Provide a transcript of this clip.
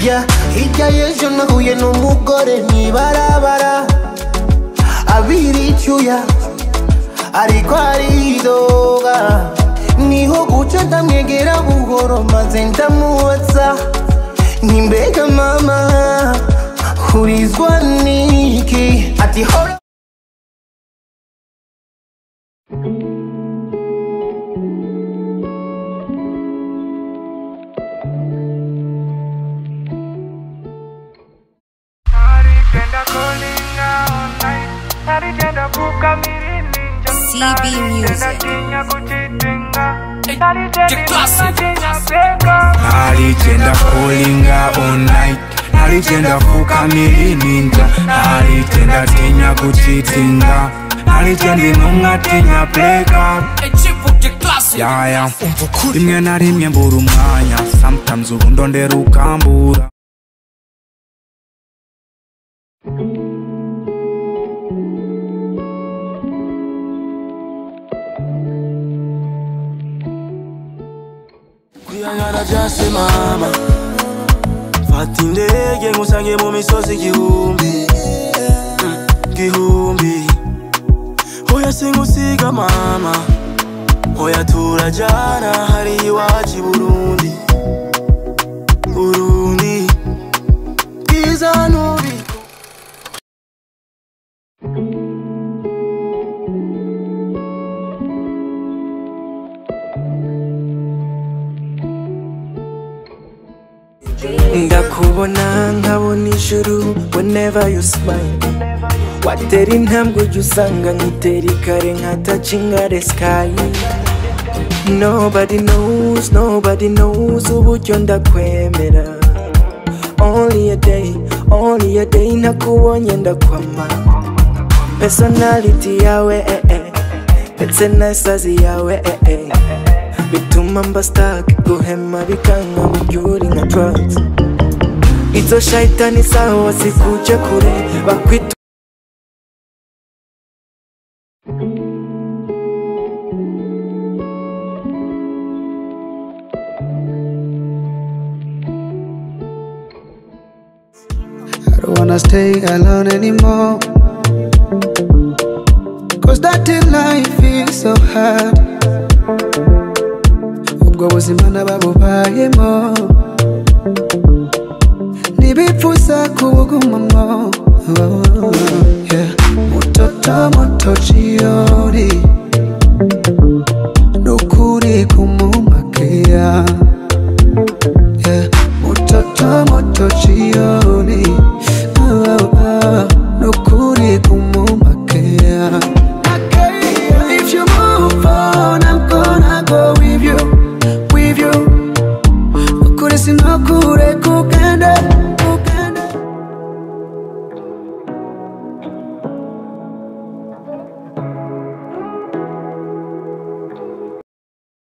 Yeah, hirya y'ejo nahuye n'umugore mw'ibarabara abira icyuya ariko aridoga niho guca ndamwegera buhoro maze ndamwotsa ni mbega mama hurizwa n'iki ati hora CB Music. aligenda kulinga all night aligenda kukamiri ninja aligenda tinya kuchitinga aligendi numwa tinya breakup yaya rimwe na rimwe mbura umwanya sometimes ubu ndondera ukambura kuyangana byase mama fata indege ngusange mu misozi igihumbi Mm, igihumbi oya singusiga mama oya turajyana hari iwacu i burundi burundi bwiza nubi ndakubona nkabona ijuru whenever you smile watera intambwe ujya usanga nkitera ikare nka touching at the sky nobody knows nobody knows uburyo ndakwemera only a day only a day ntakubonye ndakwama personality yawe eh, eh. ndetse na sazi yawe eh, eh. bituma mba stuck guhema bikanga mubyuri nka drugs izo shayitani zawo zikuje kure bakwita I don't wanna stay alone anymore. Cause that in life is so hard. Ubwo buzima nababubayemo ntibipfuza kubugumamo Oh, yeah. mutoto muto chiori nukuri kumumakia yeah. mutoto muto chioni oh, oh, oh. nukuri kumu